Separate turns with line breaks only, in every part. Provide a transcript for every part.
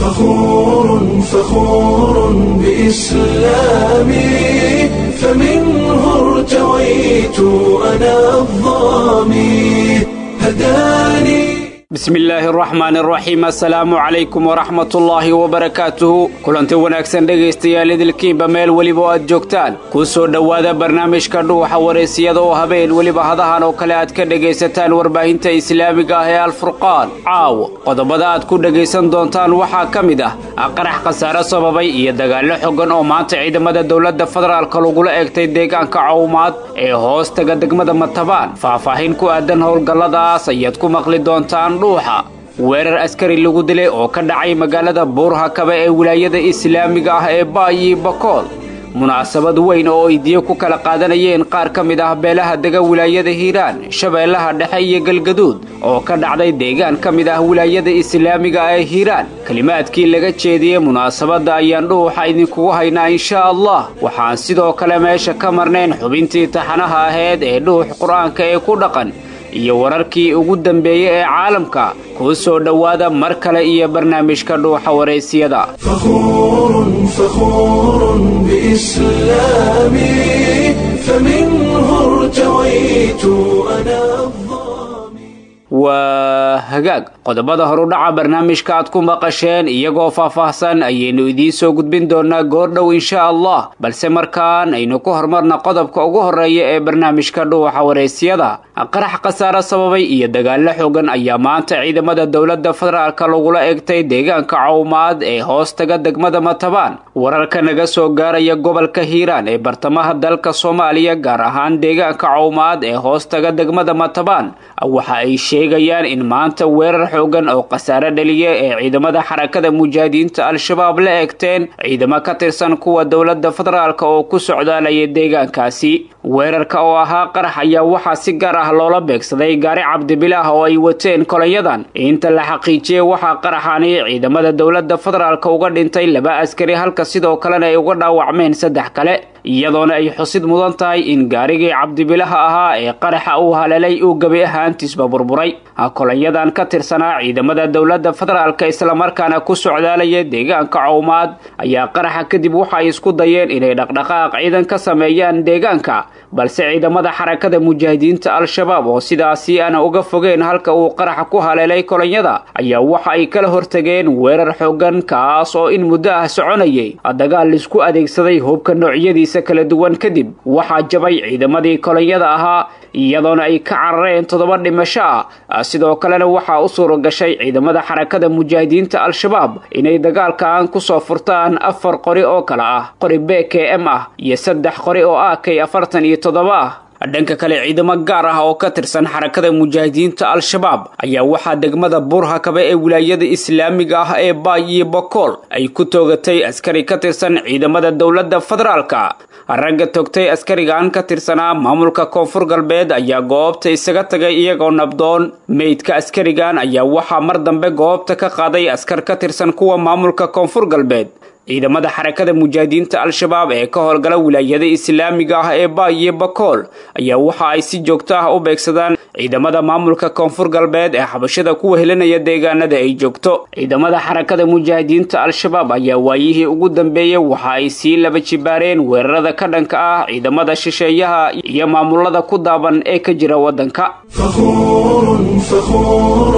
فخور فخور بإسلامي فمنه ارتويت أنا الظامي هداني
bismi illaahi araxmaan araxiim assalaamu calaykum waraxmatullaahi wabarakaatuhu kulanti wanaagsan dhegaystayaal idilkiinba meel weliba oo aad joogtaan kuu soo dhowaada barnaamijka dhuuxa wareysiyada oo habeen weliba hadahan oo kale aad ka dhegaysataan warbaahinta islaamiga ah ee alfurqaan caawo qodobada aad ku dhegaysan doontaan waxaa ka mid ah qarax khasaare sababay iyo dagaallo xogan oo maanta ciidamada dowladda federaalka lagula eegtay deegaanka cawmaad ee hoostaga degmada matabaan faahfaahin ku aadan howlgalladaas ayaad ku maqli doontaan weerar askari lagu dilay oo ka dhacay magaalada buurhakabe ee wilaayada islaamiga ah ee baayi bakool munaasabad weyn oo aydiyo ku kala qaadanayeen qaar ka mid ah beelaha dega wilaayada hiiraan shabeellaha dhexe iyo galgaduud oo ka dhacday deegaan ka mid ah wilaayada islaamiga ee hiiraan kelimaadkii laga jeediyey munaasabadda ayaan dhuuxa idinkugu haynaa inshaa allah waxaan sidoo kale meesha ka marnayn xubintii taxanaha aheyd ee dhuux qur-aanka ee ku dhaqan iyo wararkii ugu dambeeyey ee caalamka kuu soo dhowaada mar kale iyo barnaamijka dhuuxa wareysiyada
فخور فخور بإسلامي فمنه ارتويت أنا الظامي
waa hagaag qodobada horudhaca barnaamijka aad ku maqasheen iyagoo faahfaahsan ayaynu idiin soo gudbin doonaa goordhow insha allah balse markaan aynu ku horumarna qodobka ugu horreeya ee barnaamijka dhuuxa wareysiyada qarax khasaare sababay iyo dagaallo xogan ayaa maanta ciidamada dowladda federaalka lagula eegtay deegaanka cawmaad ee hoostaga degmada matabaan wararka naga soo gaaraya gobolka hiiraan ee bartamaha dalka soomaaliya gaar ahaan deegaanka cawmaad ee hoostaga degmada matabaan waxa ay sheegayaan in maanta weerar xoogan oo khasaare dhaliya ee ciidamada xarakada mujaahidiinta al-shabaab la eegteen ciidamo ka tirsan kuwa dowladda federaalka oo ku socdaalaya deegaankaasi weerarka oo ahaa qarax ayaa waxaa si gaar ah loola beegsaday gaari cabdibilaah oo ay wateen kolanyadan inta la xaqiijiyey waxaa qaraxani ciidamada dowladda federaalka uga dhintay laba askari halka sidoo kalena ay uga dhaawacmeen saddex kale iyadoona ay xusid mudan tahay in gaarigii cabdibilaha ahaa ee qaraxa uu haleelay uu gebi ahaantiisba burburay kolanyadan ka tirsanaa ciidamada dowladda federaalka islamarkaana ku socdaalaya deegaanka cawmaad ayaa qaraxa kadib waxa ay isku dayeen inay dhaqdhaqaaq ciidan ka sameeyaan deegaanka balse ciidamada xarakada mujaahidiinta al-shabaab oo sidaasi aana uga fogeen halka uu qaraxa ku haleelay kolonyada ayaa waxa ay kala hortageen weerar xoogan kaas oo in muddo ah soconayay dagaal laisku adeegsaday hubka noocyadiisa kala duwan kadib waxaa jabay ciidamadii kolonyada ahaa iyadoona ay ka carareen toddoba dhimasho ah sidoo kalena waxaa u suura gashay ciidamada xarakada mujaahidiinta al-shabaab inay dagaalkan kusoo furtaan afar qori oo kale ah qori b k m ah iyo saddex qori oo ah kay afartan iyo toddoba ah dhanka kale ciidamo gaar ah oo ka tirsan xarakada mujaahidiinta al-shabaab ayaa waxaa degmada buurhakabe ee wilaayada islaamiga ah ee baay iyo bokool ay ku toogatay askari ka tirsan ciidamada dowladda federaalka ragga togtay askarigan ka tirsanaa maamulka koonfur galbeed ayaa goobta isaga tagay iyagoo nabdoon meydka askarigan ayaa waxaa mar dambe goobta ka qaaday askar ka tirsan kuwa maamulka koonfur galbeed ciidamada xarakada mujaahidiinta al-shabaab ee ka howlgala wilaayada islaamiga ah ee baay iyo bakool ayaa waxa ay si joogto ah u beegsadaan ciidamada maamulka koonfur galbeed ee xabashada ku wehelinaya deegaanada ay joogto ciidamada xarakada mujaahidiinta al-shabaab ayaa waayihii ugu dambeeyey waxa ay sii laba jibaareen weerarada ka dhanka ah ciidamada shisheeyaha iyo maamulada ku daaban ee ka jira waddanka
فخور فخور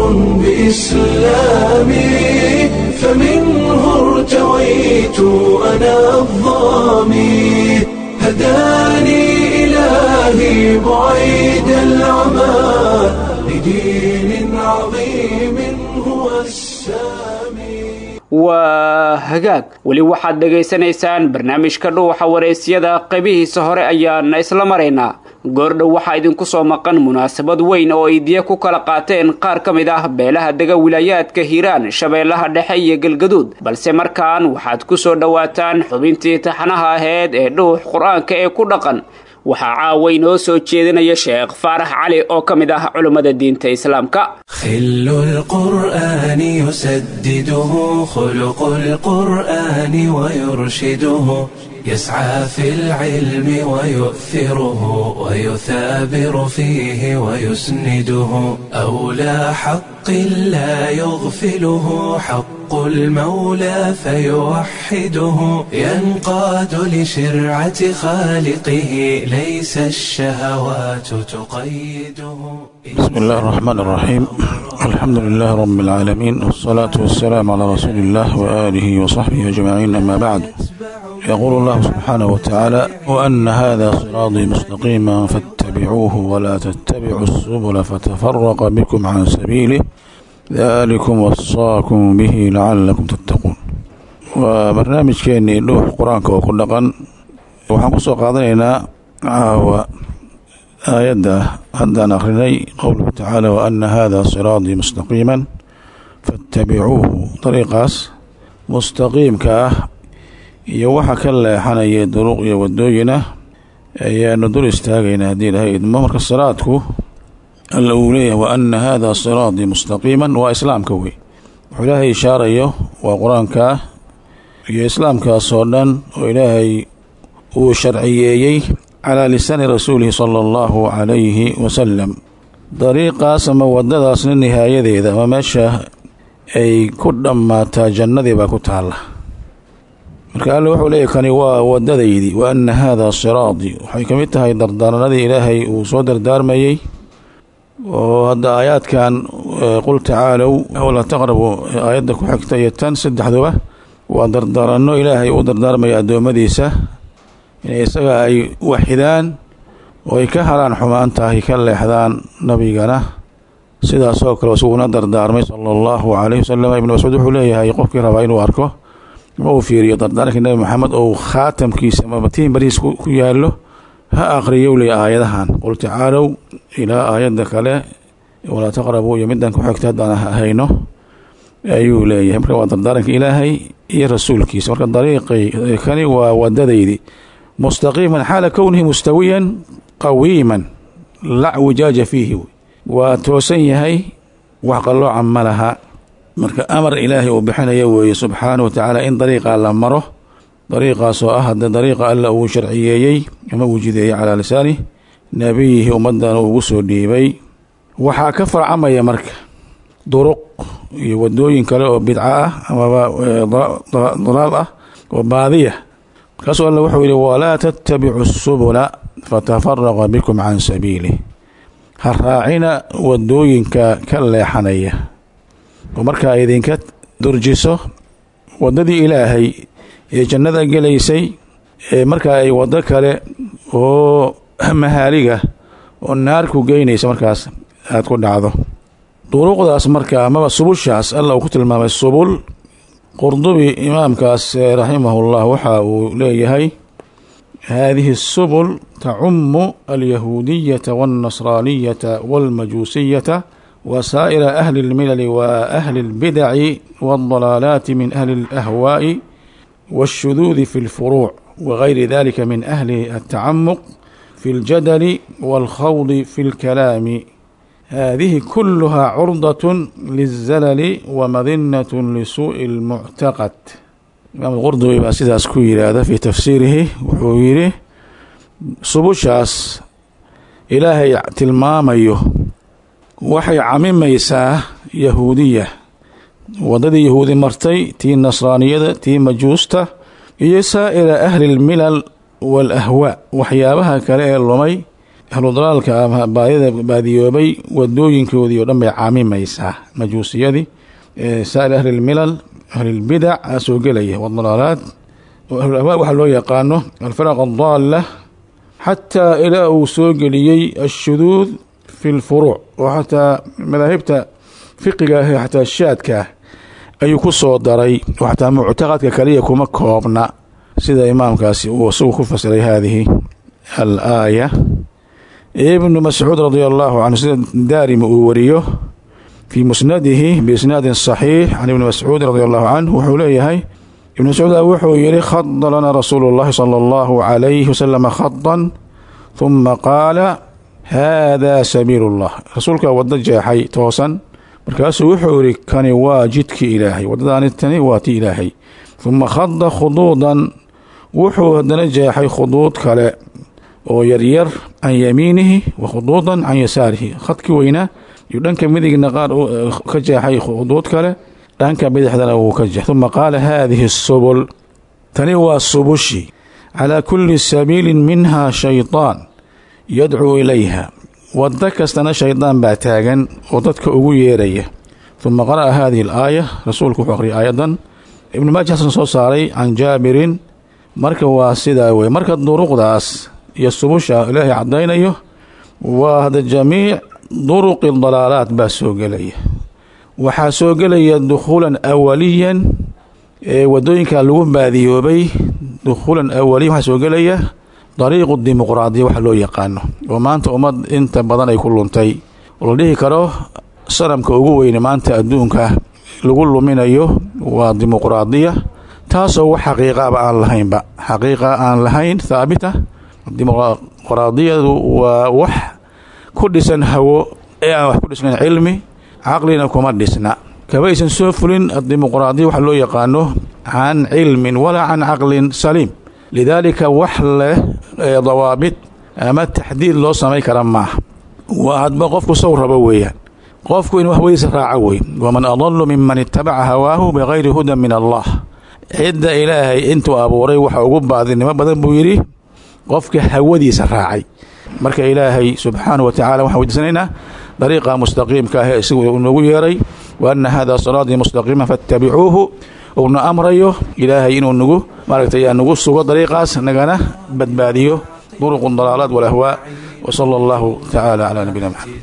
بإسلامي فمنه ارتويت أنا الظامي هداني إلهي بعيد العمى لدين عظيم هو السامي
waa hagaag weli waxaad dhegaysanaysaan barnaamijka dhuuxa wareysyada qaybihiisa hore ayaana isla maraynaa goordhow waxaa idinku soo maqan munaasabad weyn oo ay diya ku kala qaateen qaar ka mid ah beelaha dega wilaayaadka hiiraan shabeellaha dhexe iyo galgaduud balse markaan waxaad ku soo dhowaataan xubintii taxanaha aheyd ee dhuux qur-aanka ee ku dhaqan waxaa caawa inoo soo jeedinaya sheekh faarax cali oo ka mid ah culummada diinta islaamka
خل القرآن يسدده خلق القرآن ويرشده يسعى في العلم ويؤثره ويثابر فيه ويسنده أولى حق لا يغفله حق حق المولى فيوحده ينقاد لشرعة خالقه ليس الشهوات تقيده
بسم الله الرحمن الرحيم الحمد لله رب العالمين والصلاة والسلام على رسول الله وآله وصحبه أجمعين أما بعد يقول الله سبحانه وتعالى وأن هذا صراطي مستقيما فاتبعوه ولا تتبعوا السبل فتفرق بكم عن سبيله ذلكم وصاكم به لعلكم تتقون وبرنامجكeenii dhuux qur-aanka oo ku dhaqan waxaan ku soo qaadanaynaa caawa aayadda haddaan akhrinay qowluhu tacaala waana hada siraatii mustaqiima faاtabicuuhu dariiqaas mustaqiimka ah iyo waxa ka leexanaya duruq iyo wadooyin ah ayaanu dul istaagaynaa haddii ilahay idmo marka siraadku alla uu leeyahay waana hada siraatii mustaqiima waa islaamka wey wuxuu ilaahay ishaarayo waa qur-aanka iyo islaamkaasoo dhan oo ilaahay uu sharciyeeyey calaa lisaani rasuulihi sala allahu calayhi wasalam dariiqaas ama wadadaasna nihaayadeeda ama meesha ay ku dhammaataa jannadii baa ku taalla marka alle wuxuu leeyahy kani waa wadadaydii wa ana hada siraatii waxay ka mid tahay dardaaranadii ilaahay uu soo dardaarmayey oo hadda aayaadkan qul tacaalow wala taqrabu aayadda ku xigta iyo tan saddexduba waa dardaaranno ilaahay uu dardaarmaya addoommadiisa inay isaga ay waxidaan oo ay ka haraan xumaanta ay ka leexdaan nabigana sidaasoo kale isaguna dardaarmay sala allahu calayhi wasalam ibnu mascuud wuxuu leeyahay qofkii rabaa inuu arko ma uu fiiriyo dardaaranka nebi maxamed oo khaatamkiisa ama batiin bariis ku yaallo ha akhriyow ley aayadahan qul tacaalow ilaa aayadda kale walaa taqrabuu iyo midaan ku xigta haddaan hayno ayuu leeyahay marka waa dardaaranka ilaahay iyo rasuulkiisa marka dariiqay kani waa wadadaydi mustaqiiman xaala kownihi mustawiyan qawiiman la wijaaja fiihi waa toosan yahay wax qallooca ma laha marka amar ilaahay uu bixinaya weeye subxaana wa tacaala in dariiqa la maro dariiqaasoo ah hadda dariiqa alla uu sharciyeeyey ama uu jideeyey calaa lisaani nebiyihi ummadana ugu soo dhiibay waxaa ka farcamaya marka duruq iyo wadooyin kale oo bidco ah amaba dalaal ah oo baadiya markaasuu alla wuxuu yidhi walaa tattabicu subula fatafaraqa bikum can sabiilih ha raacina wadooyinka ka leexanaya oo markaa idinka durjiso waddadii ilaahay ee jannada gelaysay ee markaa ay waddo kale oo mahaaliga oo naarku geynaysa markaas aad ku dhacdo duruuqdaas marka amaba subushaas alla uu ku tilmaamay subul qurdubi imaamkaas raximahullah waxa uu leeyahay haadihi subul tacumu alyahuudiyata walnasraaniyata walmajuusiyata wasaa'ira ahli اlmilali wa ahli اlbidaci waاldalaalaati min ahli اlahwaa'i waاshuduudi fi اlfuruuc wagayri dalika min ahli الtacamuq fi اljadali wاlkhawdi fi اlkalaami hadihi kuluhaa curdaة lلzalali wamadinaة lisuuءi اlmuctaqad imaam qurdubi baa sidaas ku yidhaahda fii tafsiirihi wuxuu yidhi subushaas ilaahay tilmaamayo waxay camimaysaa yahuudiya waddadii yahuudi martay tii nasraaniyada tii majuusta iyo saa'ira ahli اlmilal wاlahwaa waxyaabaha kale ee lumay ahludalaalka ama baadida baadiyoobay wadooyinkoodii o dhan bay caamimaysaa majuusiyadii saa'ir ahli اlmilal ahli اlbidac aa soo gelaya wاdalaalaat ahlulahwaa waxaa loo yaqaano alfaraq addaala xataa ilaa uu soo geliyey ashuduud fi lfuruuc oo xataa madaahibta fiqiga ah xataa shaadka ayuu ku soo daray oo xataa muctaqadka kaliya kuma koobna sida imaamkaasi uu isagu ku fasiray haadihi alaaya ibnu mascuud radi allahu canhu sida daarimi uu wariyo fii musnadihi biisnaadin saxiix can ibni mascuud radi allahu canhu wuxuu leeyahay ibn mascuud wuxuu yihi khada lana rasuulu اllahi salى allahu calayhi wasalama khadan huma qaala hada sabiil اllah rasuulkaa waddo jeexay toosan markaasuu wuxuu yihi kani waa jidkii ilaahay waddadaani tani waa ti ilaahay huma khada khuduudan wuxuu haddana jeexay khuduud kale oo yaryar can yamiinihi wa khuduudan can yasaarihi khadkii weynaa iyo dhanka midigna qaar ka jeexay khuduud kale dhanka bidixdana wuu ka jeh uma qaala haadihi subul tani waa subushi calaa kulli sabiilin minhaa shaydaan yadcuu ilayha waddo kastana shaydaan baa taagan oo dadka ugu yeeraya uma qara'a haadihi alaaya rasuulku wuxuu aqhriyay aayadan ibnu maaja xasan soo saaray can jaabirin marka waa sidaa wey marka duruqdaas iyo subusha ilaahay caddaynayo waa hada jamiic duruqi dalaalaat baa soo gelaya waxaa soo gelaya dukhuulan awaliyan ee waddooyinka lagu baadiyoobay dukhuulan awaliyan waxaa soo gelaya dariiqu dimuqraadiya waxa loo yaqaano oo maanta ummad inta badan ay ku luntay oo la dhihi karo sanamka ugu weyne maanta adduunka lagu luminayo waa dimuqraadiya taasoo wax xaqiiqaaba aan lahaynba xaqiiqa aan lahayn haabita dimuqraadiyadu waa wax ku dhisan hawo ee aan wax ku dhisnayn cilmi caqlina kuma dhisna kabaysan soo fulin dimuqraadiya waxa loo yaqaano can cilmin walaa can caqlin saliim lidaalika wax leh dawaabit ama taxdiid loo samayn kara maaha waa hadba qofku sow rabo weeyaan qofku in wax weydiisa raaco wey waman adalu miman itabaca hawaahu bikayri hudan min allah cidda ilaahay intuu abuuray waxa ugu baadinimo badan buu yidhi qofka hawadiisa raacay marka ilaahay subxaanahu wa tacala waxaan weydiisanaynaa dariiqa mustaqiimka ah ee isagu noogu yeeray wa anna hada siraatii mustaqiima fattabicuuhu uuna amrayo ilaahay inuu nagu maaragtay nagu sugo dariiqaas nagana badbaadiyo duruq dalaalaat walahwaa وصلى الله تعالى على نبينا محمد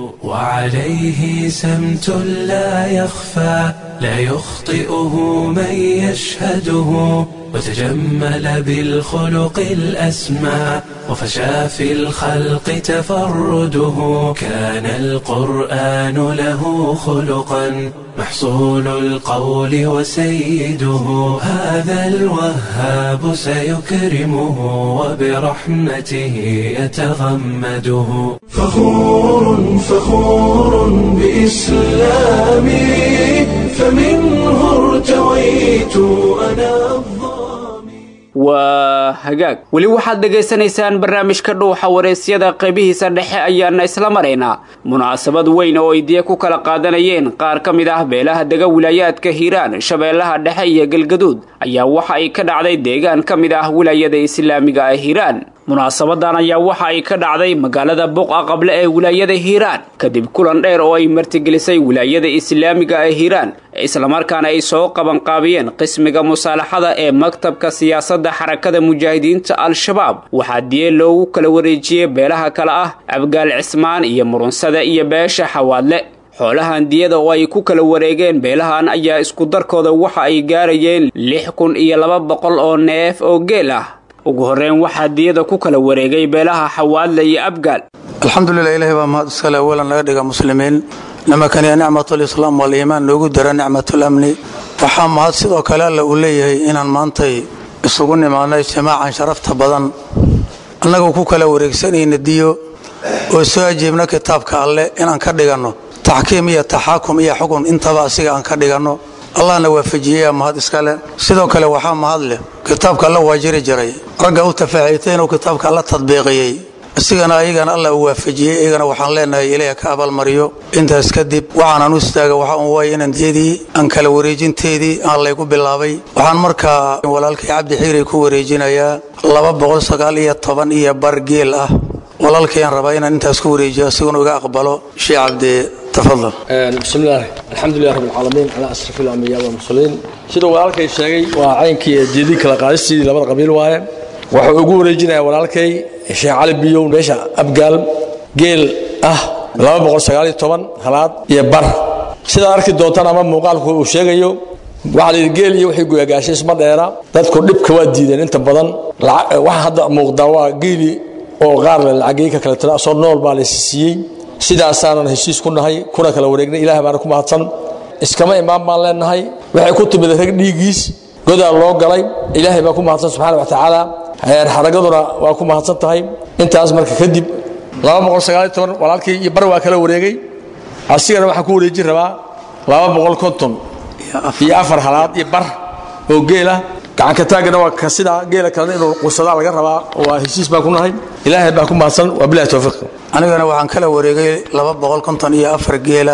وعليه سمت لا يخفى لا يخطئه من يشهده وتجمل بالخلق الأسمى وفشى في الخلق تفرده كان القرآن له خلقا محصول القول وسيده هذا الوهاب سيكرمه وبرحمته يتغمده فخور فخور بإسلامي فمنه ارتويت أنا الظالم
waa hagaag weli waxaad dhegaysanaysaan barnaamijka dhuuxa wareysyada qaybihiisa dhexe ayaana isla maraynaa munaasabad weyn oo aydiya ku kala qaadanayeen qaar ka mid ah beelaha dega wilaayaadka hiiraan shabeellaha dhexe iyo galgaduud ayaa waxa ay ka dhacday deegaan ka mid ah wilaayada islaamiga ee hiiraan munaasabadan ayaa waxa ay ka dhacday magaalada buqa qable ee wilaayada hiiraan kadib kulan dheer oo ay martigelisay wilaayada islaamiga ee hiiraan islamarkaana ay soo qabanqaabiyeen qismiga musaalaxada ee maktabka siyaasadda xarakada mujaahidiinta al-shabaab waxaa diye loogu kala wareejiyey beelaha kale ah abgaal cismaan iyo murunsada iyo beesha xawaadle xoolahan diyada oo ay ku kala wareegeen beelahan ayaa isku darkooda waxa ay gaarayeen lix kun iyo laba boqol oo neef oo geel ah ugu horreyn waxaa diyada ku kala wareegay beelaha xawaadle iyo abgaal
alxamdulilah ilahi baa mahad iskale awalan laga dhiga muslimiin nimankaniya nicmatulislaam waliimaan noogu dara nicmatulamni waxaa mahad sidoo kale alla uu leeyahay inaan maantay isugu nimaadnay jamaacan sharafta badan annagoo ku kala wareegsanayna diyo oo soo ajiibna kitaabka alleh inaan ka dhiganno taxkiim iyo taxaakum iyo xukun intaba asiga aan ka dhiganno allahna waafajiyey mahad iskale sidoo kale waxaa mahad leh kitaabka alla waa jiri jiray ragga u tafaaciitay inuu kitaabka alla tadbiiqiyey isigana ayagana alla uu waafajiyey iyagana waxaan leenahay ilaah ka abaalmariyo intaas kadib waxaanan u istaaga waxa un waay inaan diyadii aan kala wareejinteedii aan laygu bilaabay waxaan markaa walaalkay cabdi xiiray ku wareejinayaa laba boqol sagaal iyo toban iyo bar geel ah walaalkayaan rabaa inaan intaas ku wareejiyo asiguna iga aqbalo sheekh cabdi tafadal
bismillaah alxamdulilah rabbi alcaalamiin calaa asrafi alambiyaa walmursaliin siduu walaalkay sheegay waa caynkii diyadii kala qaadistiidii labada qabiil waaye wuxuu ugu wareejinayaa walaalkay sheekh cali biyow meesha abgaal geel ah halaad iyo bar sidaad arki doontaan ama muuqaalku uu sheegayo waxaa layidhi geel iyo wixii guyagaashay isma dheera dadku dhibka waa diideen inta badan waxa hadda muuqdaa waa geeli oo qaar le lacagii ka kale tira soo nool baa laysi siiyey sidaasaanan heshiis ku nahay kuna kala wareegnay ilaah baana ku mahadsan iskama imaan baan leenahay waxay ku timid rag dhiiggiis godaa loo galay ilaahay baa ku mahadsan subxaana wa tacaala xaragaduna waa ku mahadsan tahay intaas marka kadib walaalkii iyo bar waa kala wareegay asigana waxaan ku wareejin rabaa iyo afar halaad iyo bar oo geela gacanka taagana waa ka sidaa geela kalena inuu qursadaa laga rabaa waa heshiis baan ku nahay ilaahay baa ku mahadsan waa bilahi towfiiq
anigana waxaan kala wareegay laba boqol konton iyo afar geela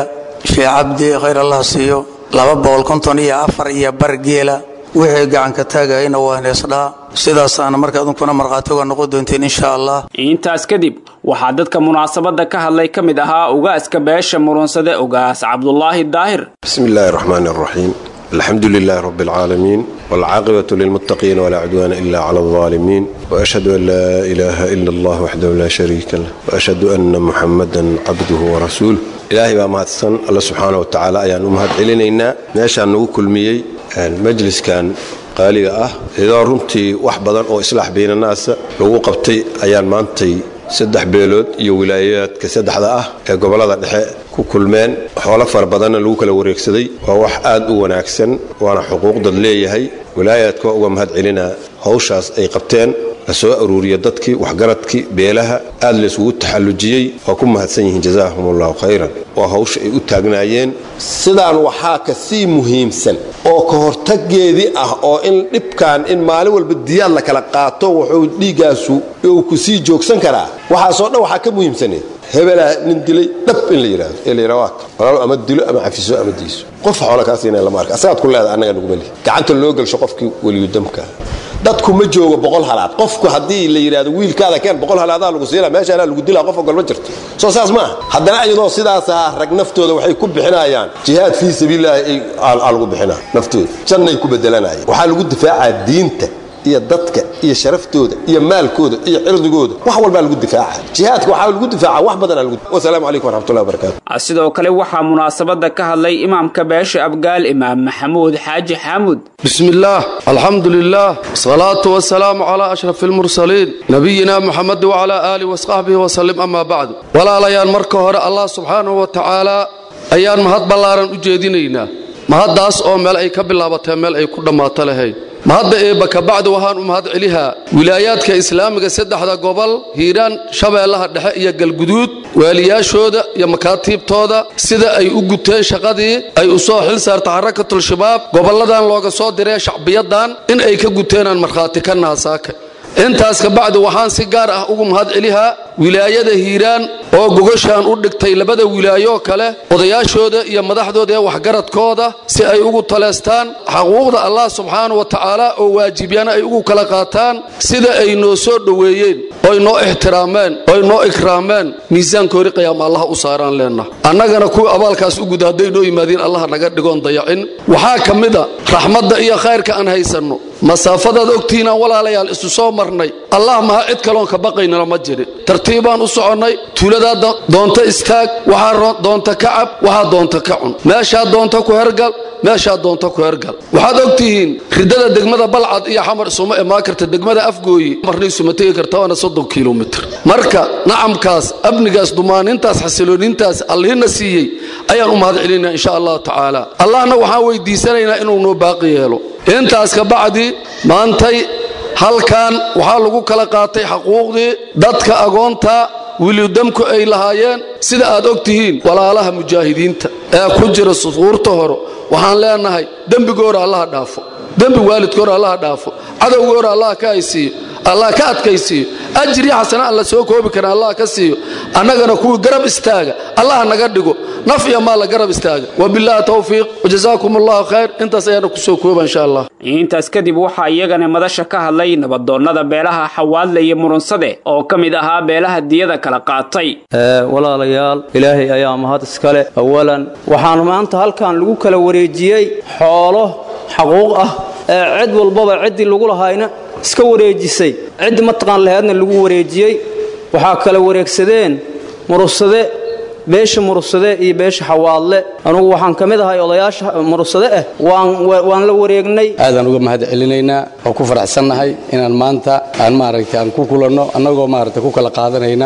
shee cabdi khayr allah siiyo laba boqol konton iyo afar iyo bar geela wixii gacanka taagayna waa neesdhaa sidaasaana marka adunkuna markhaati uga noqon doonteen insha allah
intaas kadib waxaa dadka munaasabadda ka hadlay ka mid ahaa ugaaska beesha murunsade ugaas cabdulaahi daahir
بسم الله الرحمن الرحيم الحمد لله رب العالمين والعاقبة للمتقين ولا عدوان إلا على الظالمين وأشهد أن لا إله إلا الله وحده لا شريك له وأشهد أن محمدا عبده ورسوله إلهي بقى مهدسن الله سبحانه وتعالى أيان أمهد إلينا ماشا نقول كل ميي المجلس كان qaaliga ah iyadoo runtii wax badan oo islaax baynanaasa lagu qabtay ayaan maantay saddex beelood iyo wilaayaadka saddexda ah ee gobollada dhexe ku kulmeen xoolo fara badanna lagu kala wareegsaday waa wax aad u wanaagsan waana xuquuq dad leeyahay wilaayaadka waa uga mahad celinaa hawshaas ay qabteen la soo aruuriya dadkii waxgaradkii beelaha aad laysugu taxallujiyey waa ku mahadsan yihiin jazaahum allahu khayran waa hawsha ay u taagnaayeen sidaan waxaa ka sii muhiimsan oo ka hortageedii ah oo in dhibkan in maalin walba diyaad la kala qaato wuxuu dhiiggaasu uu ku sii joogsan karaa waxaasoo dhan waxaa ka muhiimsaneed hebelaa nin dilay dhab in la yidhaahdo ee la yidhaha waa walaalo ama dilo ama cafiso ama diiso qof xoola kaa siinaya lama arka asagaad ku leedahay annaga naguma lihi gacanta loo gelsho qofkii weliyudamka dadku ma joogo boqol halaad qofku haddii la yidhahdo wiilkaada keen boqol halaadaa lagu siina meeshaanaa lagu dilaa qof ogol ma jirto soo saas maaha haddana iyadoo sidaas ah rag naftooda waxay ku bixinayaan jihaad fii sabiililaahi aa lagu bixinaa naftooda jannay ku bedelanayaan waxaa lagu difaacaa diinta iyo dadka iyo sharaftooda iyo maalkooda iyo cirdigooda wax walbaa lagu difaaca jihaadka waxaa lagu difaaca wax badanaa lagu wasalaamu calaykum waraxmatullahi wabarakaatu
sidoo kale waxaa munaasabadda ka hadlay imaamka beesha abgaal imaam maxamuud xaaji xaamud
بسم الله الحمد لله والصلاة والسلام على أشرف المرسلين نبينا محمد وعلى آله وصحبه وسلم أما بعد ولا ليان مركه هر الله سبحانه وتعالى أيان مهد بلارن أجيدينينا مهد داس أو مل أي كبلابتها مل أي كل ما تلهين mahadda eebba ka bacdi waxaan u mahad celihaa wilaayaadka islaamiga saddexda gobol hiiraan shabeellaha dhexe iyo galguduud waaliyaashooda iyo makaatiibtooda sida ay u guteen shaqadii ay u soo xil saarta xarakatul shabaab gobolladan looga soo diree shacbiyadan in ay ka guteenaan markhaati ka naasaaka intaas ka bacdi waxaan si gaar ah ugu mahad celihaa wilaayada hiiraan oo gogoshaan u dhigtay labada wilaayoo kale odayaashooda iyo madaxdooda ee waxgaradkooda si ay ugu taleestaan xaquuqda allah subxaana wa tacaala oo waajibyana ay ugu kala qaataan sida ay noo soo dhoweeyeen oy noo ixtiraameen oy noo ikraameen miisaankoori qiyaama allah u saaraan leenna annagana kuwii abaalkaas u guda hadday noo yimaadiin allah naga dhigoon dayacin waxaa ka mid a raxmadda iyo khayrka aan haysanno masaafadaad ogtihiinaan walaalayaal isu soo marnay allah maha cid kaloon ka baqaynala ma jirin tartiibaan u soconnay tuuladaa doonta istaag waxaa doonta ka cab waxaa doonta ka cun meeshaa doonta ku hergal meeshaa doonta ku hergal waxaad ogtihiin ridada degmada balcad iyo xamar isuma imaan karta degmada afgooyi marna isuma tegi karta waana soddon kilomitr marka nacamkaas amnigaas dumaanintaas xasiloonintaas allihina siiyey ayaan u mahad celinaa insha allahu tacaala allahna waxaan weydiisanaynaa inuu noo baaqi yeelo intaas ka bacdi maantay halkan waxaa lagu kala qaatay xaquuqdii dadka agoonta wilidamku ay lahaayeen sida aad og tihiin walaalaha mujaahidiinta ee ku jira suquurta hore waxaan leenahay dembigoora allaha dhaafo dembi waalidkoora allaha dhaafo cadowgoora allah ka haysiiyo allah ka adkaysiiyo ajri xasana aan la soo koobi karin allah ka siiyo annagana kuwii garab istaaga allah naga dhigo naf iyo maal la garab istaaga wabilaahi towfiiq wajazaakum allahu khayr intaas ayaana kusoo kooba insha allah
intaas kadib waxaa iyagana madasha ka hadlay nabadoonnada beelaha xawaadle iyo murunsade oo ka mid ahaa beelaha diyada kala qaatay
walaalayaal ilaahay ayaa mahad iskale awalan waxaan maanta halkan lagu kala wareejiyey xoolo xaquuq ah ee cid walbaba ciddii lagu lahaayna iska wareejisay ciddi mataqaan laheedna lagu wareejiyey waxaa kala wareegsadeen murunsade beesha murugsade iyo beesha xawaadle anugu waxaan ka mid ahay odayaasha murugsade ah waan la wareegnay
aadaan uga mahad celinaynaa oo ku faraxsannahay inaan maanta aan maaragtay aan ku kulanno annagoo maaragtay ku kala qaadanayna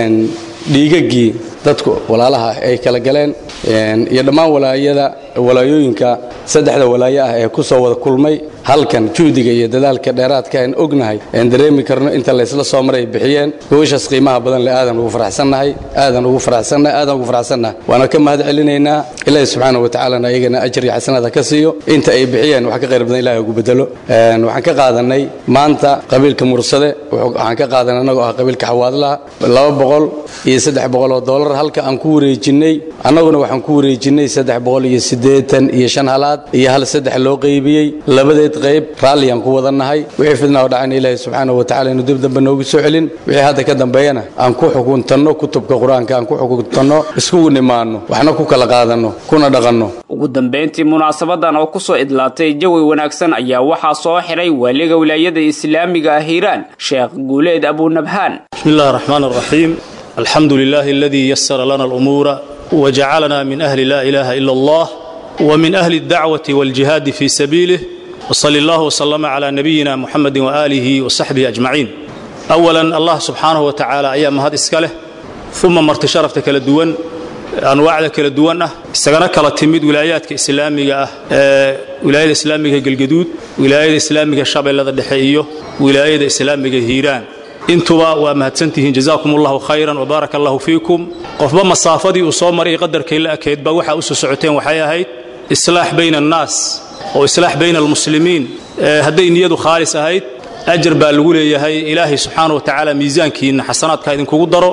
dhiigaggii dadku walaalaha ay kala galeen iyo dhammaan walaayada walaayooyinka saddexda walaayo ah ee ku soo wada kulmay halkan juhdiga iyo dadaalka dheeraadka aan ognahay aan dareemi karno inta laysla soo maray bixiyeen gobashaas qiimaha badan leh aadan ugu faraxsannahay aadan ugu faraxsannahay aadan ugu faraxsannahay waana ka mahad celinaynaa ilaahi subxaana wa tacaalana ayagana ajir iyo xasanada ka siiyo inta ay bixiyeen wax ka qayr badan ilahi ugu bedelo waxaan ka qaadanay maanta qabiilka mursade waxaan ka qaadanay annagoo ah qabiilka xawaadlaha laba boqol iyo saddex boqol oo doolar halka aan ku wareejinnay annaguna waxaan ku wareejinnay saddex boqol iyo siddeetan iyo shan halaad iyo hal saddex loo qaybiyey labadeed qayb raalliyaan ku wadannahay wixii fidnaa oo dhacayna ilaahay subxaanahu wa tacala inuu dib dambe noogu soo celin wixii hadda ka dambeeyana aan ku xukuntanno kutubka qur-aanka aan ku xukuntanno iskugu nimaanno waxna ku kala qaadanno kuna dhaqanno
ugu dambayntii munaasabadan oo kusoo idlaatay jawi wanaagsan ayaa waxaa soo xiray waaliga wilaayada islaamiga ah hiiraan sheekh guuleed abunabhaan
بسم الله الرحمن الرحيم الحمد لله الذي يسر لنا الأمور وجعلنا من أهل لا إله إلا الله ومن أهل الدعوة والجهاد في سبيله وصلى الله وسلم على نبينا محمد وآله وصحبه أجمعين أولا الله سبحانه وتعالى أيام هذا إسكاله ثم مرت شرفتك للدون anwaacda kala duwan ah isagana kala timid wilaayaadka islaamiga ah ee wilaayada islaamiga galgaduud wilaayada islaamiga shabeellada dhexe iyo wilaayada islaamiga hiiraan intuba waa mahadsantihiin jazaakum allahu khayran wabaaraka allahu fiikum qofba masaafadii uu soo maray qadarkay la ekeedba waxa u soo socoteen waxay ahayd islaax bayna annaas oo islaax bayna almuslimiin hadday niyadu khaalis ahayd ajar baa lagu leeyahay ilaahay subxaana wa tacaala miisaankiinna xasanaadka idinkugu daro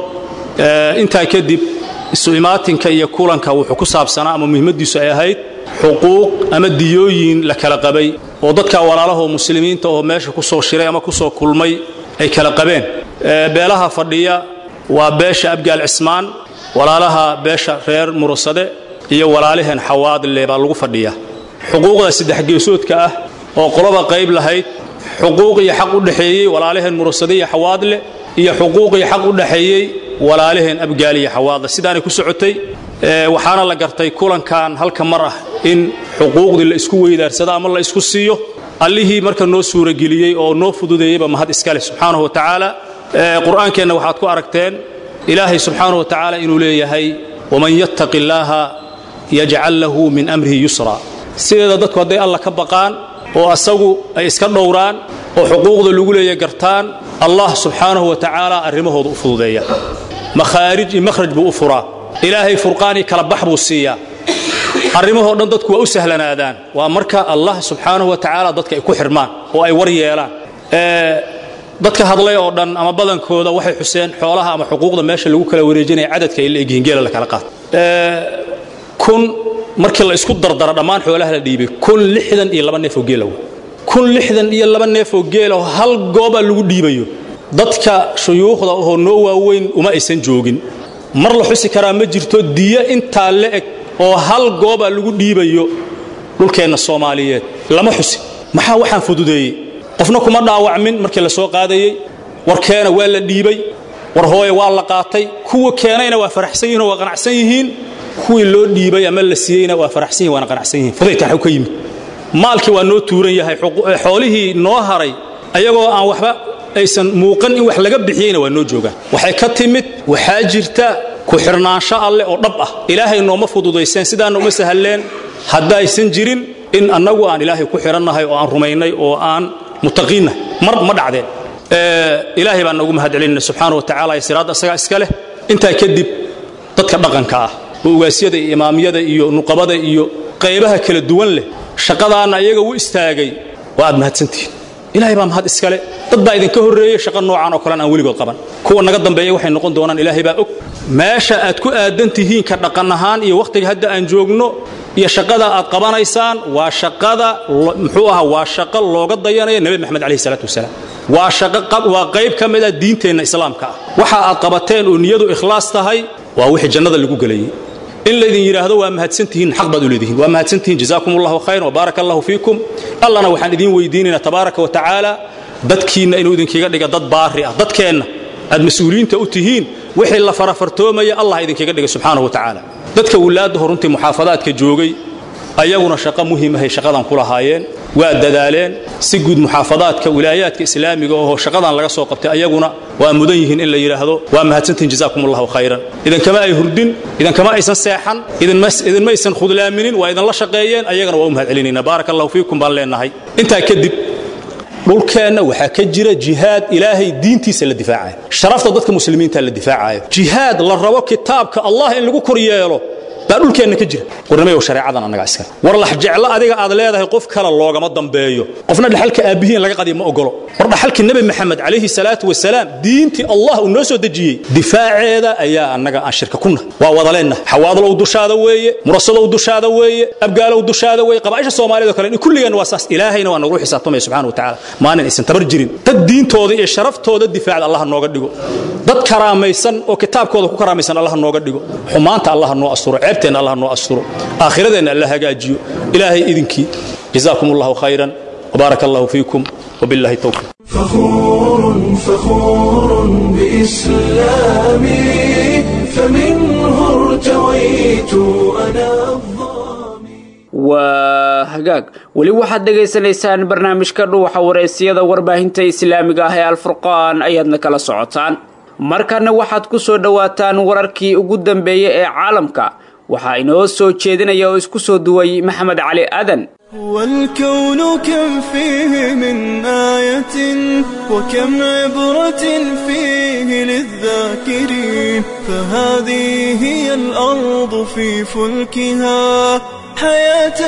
intaa kadib isu imaatinka iyo kulanka wuxuu ku saabsanaa ama muhiimadiisu ay ahayd xuquuq ama diyooyin la kala qabay oo dadka walaalahoo muslimiinta oo meesha ku soo shiray ama ku soo kulmay ay kala qabeen beelaha fadhiya waa beesha abgaal cismaan walaalaha beesha reer murasade iyo walaalaheen xawaadle baa lagu fadhiya xuquuqda saddex geesoodka ah oo qoloba qayb lahayd xuquuq iyo xaq u dhexeeyey walaalaheen murasade iyo xawaadle iyo xuquuq iyo xaq u dhexeeyey walaalaheen abgaal iyo xawaadle sidaanay ku socotay waxaana la gartay kulankan halka mar ah in xuquuqdii la isku weydaarsado ama la isku siiyo allihii marka noo suurageliyey oo noo fududeeyeyba mahad iskale subxaanahu wa tacaala qur'aankeenna waxaad ku aragteen ilaahay subxaanahu wa tacaala inuu leeyahay waman yattaqi illaaha yajcal lahu min amrihi yusra sideeda dadku hadday alla ka baqaan oo asagu ay iska dhowraan oo xuquuqda lagu leeya gartaan allah subxaanahu wa tacaala arrimahooda u fududeeya makhaarij iyo makhraj buu u furaa ilaahay furqaan iyo kala bax buu siiyaa arrimahoo dhan dadku waa u sahlanaadaan waa marka allah subxaanahu wa tacaala dadka ay ku xirmaan oo ay war yeelaan dadka hadlay oo dhan ama badankooda waxay xuseen xoolaha ama xuquuqda meesha lagu kala wareejinaya cadadka ay la egyihiin geela la kala qaato kun markii la isku dardara dhammaan xoolaha la dhiibay kun lixdan iyo laba neef oo geela wey kun lixdan iyo laba neef oo geela oo hal goobaa lagu dhiibayo dadka shuyuukhda ahoo noo waaweyn uma aysan joogin mar la xusi karaa ma jirto diyo intaa la eg oo hal goobaa lagu dhiibayo dhulkeenna soomaaliyeed lama xusi maxaa waxaan fududeeyey qofna kuma dhaawacmin markii la soo qaadayey warkeena waa la dhiibay war hooye waa la qaatay kuwa keenayna waa faraxsan yihin oo waa qanacsan yihiin kuwii loo dhiibay ama la siiyeyna waa faraxsan yihin waana qanacsan yihiin fudaydka xu ka yimid maalkii waa noo tuuran yahay xoolihii noo haray ayagoo aan waxba aysan muuqan in wax laga bixiyeyna waa noo joogaan waxay ka timid waxaa jirta ku xirnaansho alleh oo dhab ah ilaahay nooma fududayseen sidaana uma sahalleen haddaysan jirin in annagu aan ilaahay ku xirannahay oo aan rumaynay oo aan mutaqiinnahay mar ma dhacdeen ilaahay baan nagu mahad celinayna subxaana wa tacala iyo siraadda isagaa iska leh intaa kadib dadka dhaqanka ah oo ugaasyada iyo imaamyada iyo nuqabada iyo qaybaha kala duwan leh shaqadaanna iyaga u istaagay waa aad mahadsantihiin ilahay baa mahad iskale dad baa idinka horreeyey shaqo noocan oo kalean aan weligood qaban kuwa naga dambeeya waxay noqon doonaan ilaahay baa og meesha aad ku aadan tihiin ka dhaqan ahaan iyo wakhtiga hadda aan joogno iyo shaqada aad qabanaysaan waa shaqada muxuu ahaa waa shaqo looga dayanaya nebi maxamed calayhi salaatu wasalaam waa shaqo waa qayb ka mid ah diinteenna islaamka ah waxa aad qabateen oo niyadu ikhlaas tahay waa wixii jannada lagu gelayey in laydin yidhaahdo waa mahadsantihiin xaq baad u leedihiin waa mahadsantihiin jazaakum allahu khayran wabaaraka allahu fiikum allana waxaan idiin weydiinaynaa tabaaraka wa tacaala dadkiinna inuu idinkiga dhiga dad baari ah dadkeenna aad mas-uuliyiinta u tihiin wixii la farafartoomaya allah idinkiga dhiga subxaanahu wa tacaala dadka wilaaddaho runtii muxaafadaadka joogay ayaguna shaqo muhiimahay shaqadan ku lahaayeen waa dadaaleen si guud muxaafadaadka wilaayaadka islaamiga oo shaqadan laga soo qabtay ayaguna waa mudan yihiin in la yidhaahdo waa mahadsantihin jazaakum allahu khayran idinkama ay hurdin idinkama aysan seexan idinma aysan khudlaaminin waa idinla shaqeeyeen ayagana waa u mahad celinayna baaraka allahu fiikum baan leenahay intaa kadib dhulkeenna waxaa ka jira jihaad ilaahay diintiisa la difaacayo sharafta dadka muslimiinta la difaacayo jihaad la rabo kitaabka allah in lagu kor yeelo baa dhulkeenna ka jira warnamayow shareecadan annagaa iskale war lax jeclo adiga aad leedahay qof kale loogama dambeeyo qofna dhaxalka aabbihiin laga qadiya ma ogolo war dhaxalkii nebi maxamed calayhi salaatu wasalaam diintii allah uu noo soo dejiyey difaaceeda ayaa annaga aan shirka kuna waa wadaleenna xawaadalow dushaada weeye murasadow dushaada weeye abgaalow dushaada weeye qabaa'isha soomaaliyad oo kale kulligeenna waa saas ilaahayna waa nagu xisaabtamaya subxaana wa tacaala maalin aysan tabar jirin dad diintooda iyo sharaftooda difaacda allah nooga dhigo dad karaamaysan oo kitaabkooda ku karaamaysan allah nooga dhigo xumaanta allah noo asturo ceebteenna allah noo asturo aakhiradeenna alla hagaajiyo ilaahay idinkii jazaakum allahu khayran وبارك الله فيكم وبالله التوفيق
فخور فخور بإسلامي فمنه ارتويت أنا
waa hagaag weli waxaad dhegaysanaysaan barnaamijka dhuuxa wareysiyada warbaahinta islaamiga ah ee alfurqaan ayaadna kala socotaan markana waxaad ku soo dhowaataan wararkii ugu dambeeyey ee caalamka waxaa inoo soo jeedinaya oo isku soo duway maxamed cali aadan
والكون كم فيه من آية وكم عبرة فيه للذاكرين فهذه هي الأرض في فلكها حياة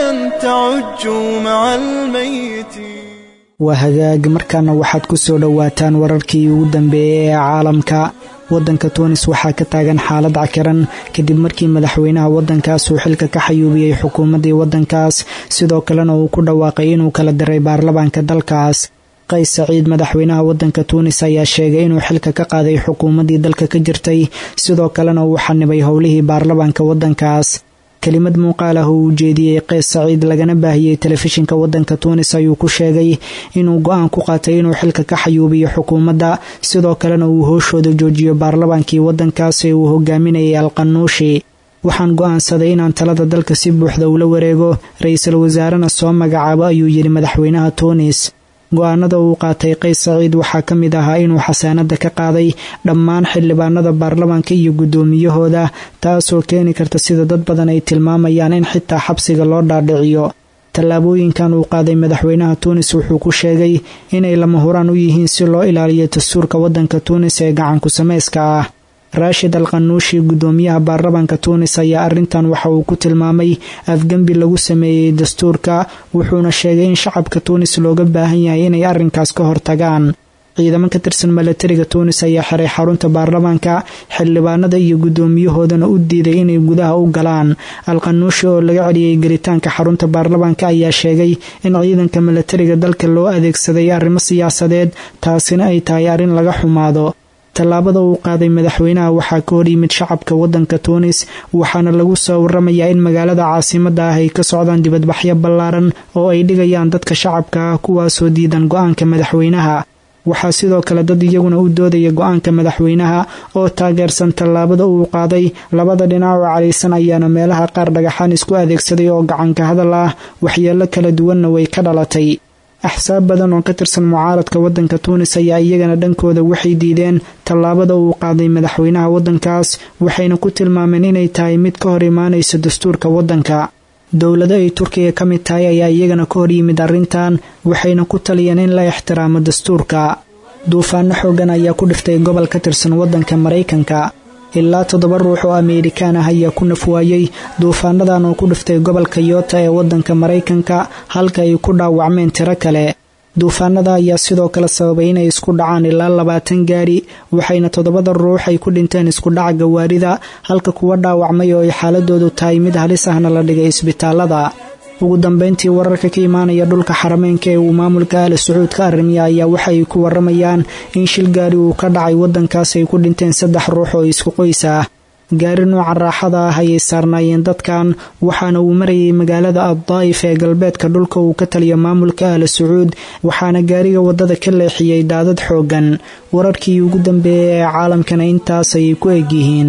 تعج مع الميت
waa hagaag markaana waxaad ku soo dhowaataan wararkii ugu dambeeyey ee caalamka waddanka tuunis waxaa ka taagan xaalad cakiran kadib markii madaxweynaha waddankaas uu xilka ka xayuubiyey xukuumaddii waddankaas sidoo kalena uu ku dhawaaqay inuu kala diray baarlamaanka dalkaas qays saciid madaxweynaha waddanka tuunis ayaa sheegay inuu xilka ka qaaday xukuumaddii dalka ka jirtay sidoo kalena uu xanibay howlihii baarlamaanka waddankaas kelimad muuqaal ah oo uu jeediyey qays saciid lagana baahiyey telefishinka waddanka tuunis ayuu ku sheegay inuu go-aan ku qaatay inuu xilka ka xayuubiyo xukuumadda sidoo kalena uu hooshooda joojiyo baarlamaankii waddankaas ee uu hogaaminayay alqanuushi waxaan go'aansaday inaan talada dalka si buuxda ula wareego ra-iisul wasaarena soo magacaabo ayuu yidhi madaxweynaha tuunis go-aanada uu qaatay qays saciid waxaa ka mid ahaa inuu xasaanada ka qaaday dhammaan xildhibaanada baarlamaanka iyo guddoomiyahooda taasoo keeni karta sida dad badan ay tilmaamayaan in xitaa xabsiga loo dhaadhiciyo tallaabooyinkan uu qaaday madaxweynaha tuunis wuxuu ku sheegay inay lama huraan u yihiin si loo ilaaliyo dastuurka waddanka tuunis ee gacanku samayska ah raashid al qanuushi guddoomiyaha baarlamaanka tuunis ayaa arrintan waxa uu ku tilmaamay afgembi lagu sameeyey dastuurka wuxuuna sheegay in shacabka tuunis looga baahan yahay inay arrinkaas ka hortagaan ciidamo ka tirsan milatariga tuunis ayaa xiray xarunta baarlamaanka xildhibaanada iyo guddoomiyahoodana u diiday inay gudaha u galaan alqanuushi oo laga celiyey gelitaanka xarunta baarlamaanka ayaa sheegay in ciidanka milatariga dalka loo adeegsaday arrimo siyaasadeed taasina ay tahay arrin laga xumaado tallaabada uu qaaday madaxweynaha waxaa ka hor yimid shacabka waddanka tuunis waxaana lagu soo waramayaa in magaalada caasimadda ah ay ka socdaan dibadbaxyo ballaaran oo ay dhigayaan dadka shacabka ah kuwaasoo diidan go-aanka madaxweynaha waxaa sidoo kale dad iyaguna u doodaya go-aanka madaxweynaha oo taageersan tallaabada uu qaaday labada dhinac oo cadhaysan ayaana meelaha qaar dhagaxaan isku adeegsaday oo gacanka hadal ah waxyeello kala duwanna way ka dhalatay axsaab badan oo ka tirsan mucaaradka waddanka tuunis ayaa iyagana dhankooda waxay diideen tallaabada uu qaaday madaxweynaha waddankaas waxayna ku tilmaameen inay tahay mid ka hor imaanaysa dastuurka waddanka dowlado ay turkiga ka mid tahay ayaa iyagana ka hor yimid arrintan waxayna ku taliyeen in la ixtiraamo dastuurka duufaano xoogan ayaa ku dhiftay gobol ka tirsan waddanka maraykanka ilaa toddoba ruux oo ameerikaan ah ayaa ku nafwaayey duufaanadan oo ku dhiftay gobolka yoota ee waddanka maraykanka halka ay ku dhaawacmeen tiro kale duufaanada ayaa sidoo kale sababay inay isku dhacaan ilaa labaatan gaari waxayna toddobada ruux ay ku dhinteen isku dhaca gawaarida halka kuwa dhaawacmay oo ay xaaladoodu tahay mid halis ahna la dhigay isbitaalada ugu dambeyntii wararka ka imaanaya dhulka xarameynka ee uu maamulka ahla sacuud ka arrimiya ayaa waxa ay ku waramayaan in shil gaari uu ka dhacay waddankaas ay ku dhinteen saddex ruux oo isku qoys ah gaari nooca raaxada ah ayay saarnaayeen dadkan waxaana uu marayay magaalada addaa'if ee galbeedka dhulka uu ka taliyo maamulka ahla sacuud waxaana gaariga waddada ka leexiyey daadad xooggan wararkii ugu dambeeyey ee caalamkana intaas ayay ku egyihiin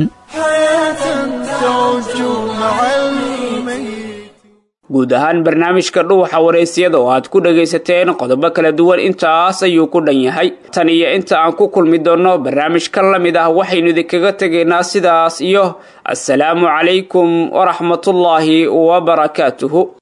guud ahaan barnaamijka dhuuxa wareysiyada oo aad ku dhagaysateen qodobo kala duwan intaas ayuu ku dhan yahay tan iyo inta aan ku kulmi doonno barnaamij ka la mid ah waxaynu idinkaga tegaynaa sidaas iyo assalaamu calaykum waraxmatullaahi wabarakaatuhu